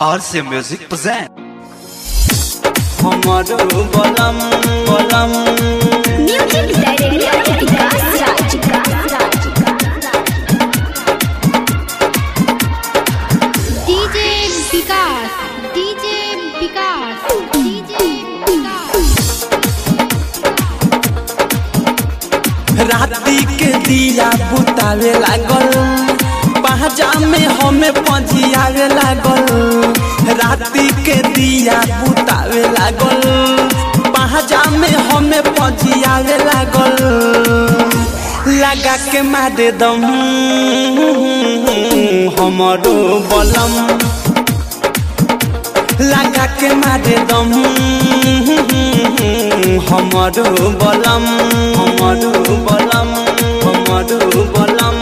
RC Music present. हमारो बलम बलम Music director Vikas Raj. DJ Vikas, DJ Vikas, DJ Vikas. राती के दिया बुतावे लागल पहजा में हमें पजियावे लागल राती के दिया बुतावे लागल पहजा में हमें पजियावे लागल लगा के मारे दम हमारो बलम लगा के मारे दम हमारो बलम हमारो बलम हमारो बलम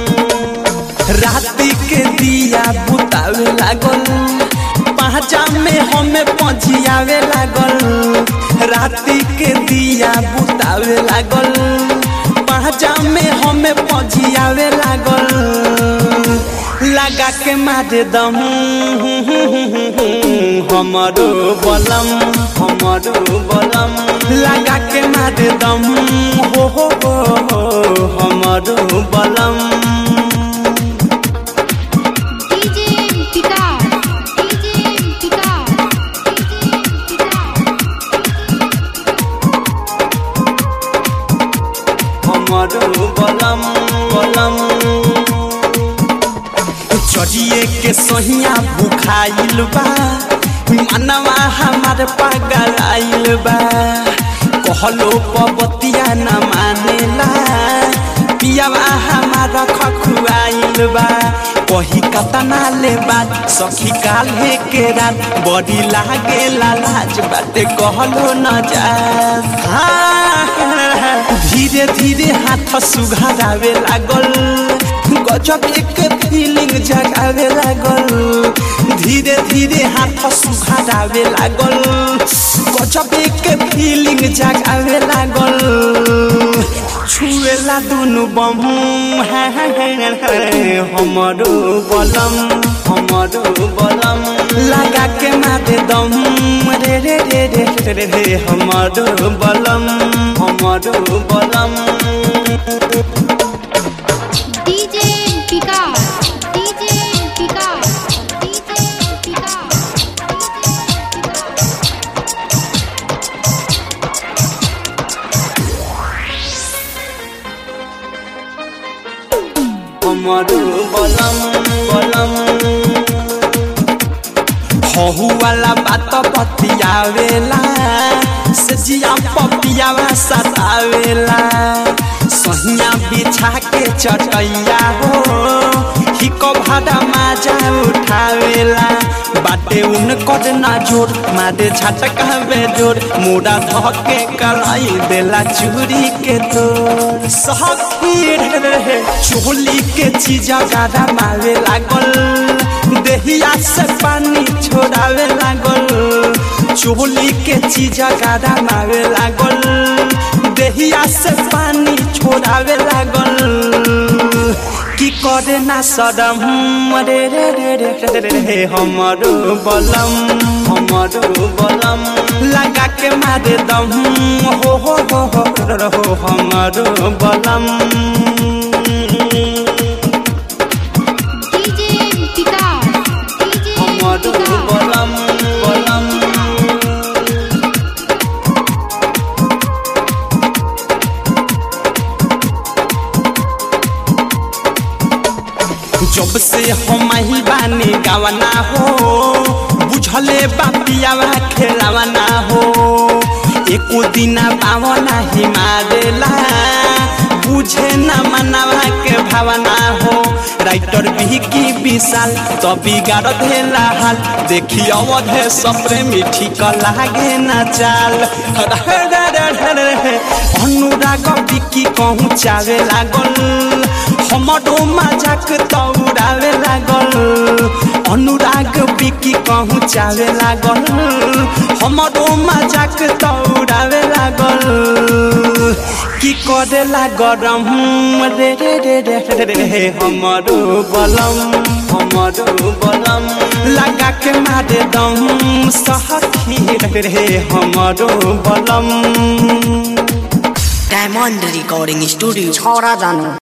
राती के दिया बुतावे लागल पहचा में हमें पजियावे लागल राती के दिया बुतावे लागल पहचा में हमें पजियावे लागल लगा के मारे दम हमारो बलम हमारो बलम लगा के मारे दम हो हो हो हो, हमारो बलम DJ Vikas, DJ Vikas, DJ Vikas. हमारो बलम बलम चढ़िए के सहिया बुखाइल बा मनवा हमार पागल आइल बा कहलो पबतिया न मानेला पियावा हमारा खखुआइल बा कही कतना ले बात सखी काल्हे के रात बड़ी लागे लाज बाटे कहलो न जा धीरे धीरे हाथ सुघारावे लागल गजब एक फीलिंग जगावे लागल धीरे धीरे हाथ सुघारावे लागल गजब एक फीलिंग जगावे लागल छुएला दुनु बम हमारो बलम हमारो बलम लगा के मारे दम रे रे रे रे रे रे रे हमारो बलम हमारो बलम DJ Vikas, DJ Vikas, DJ Vikas. हमारो बलम बलम हहु वाला बात बतियावेला सजिया पपियावा सतावेला सहिया बिछा के चटैया हो हिको भाड़ा माजा उठावेला बाटे उनकर ना जोर मारे झटकावे जोर मुड़ा धके कलाई देला चूड़ी के तोर सहकी रे चोली के चीज गाड़ा मारे लागल देहिया से पानी छोड़ावे लागल चोली के चीज गाड़ा मारे लागल देहिया से पानी छोड़ावे लागल की करे ना सदम रे रे रे रे रे रे रे हमारो बलम हमारो बलम लगा के मारे दम हो हो हो हो रो हो हमारो बलम DJ Vikas, DJ हमारो Vikas. बलम बलम जब से हम ही बानी गावना हो बुझले बापियावा खेलावना हो एको दिना पावना ही मारेला बुझे न मनावा के भावना हो राइटर भी की विशाल तो बिगाड़ देला हाल देखी अवधे सपरे मीठी क लागे न चाल अनुराग बिकी कहूँ चावे लागल हमारो मजाक तौरावे लागल अनुराग बिकी कहूँ चावे लागल हमारो मजाक तौरावे लागल कि कि करेला गरम रे रे रे रे रे रे रे हमरो बलम हमरो बलम लगा के मारे दम सहखी रे रे हमरो बलम डायमंड रिकॉर्डिंग स्टूडियो छोरा जानो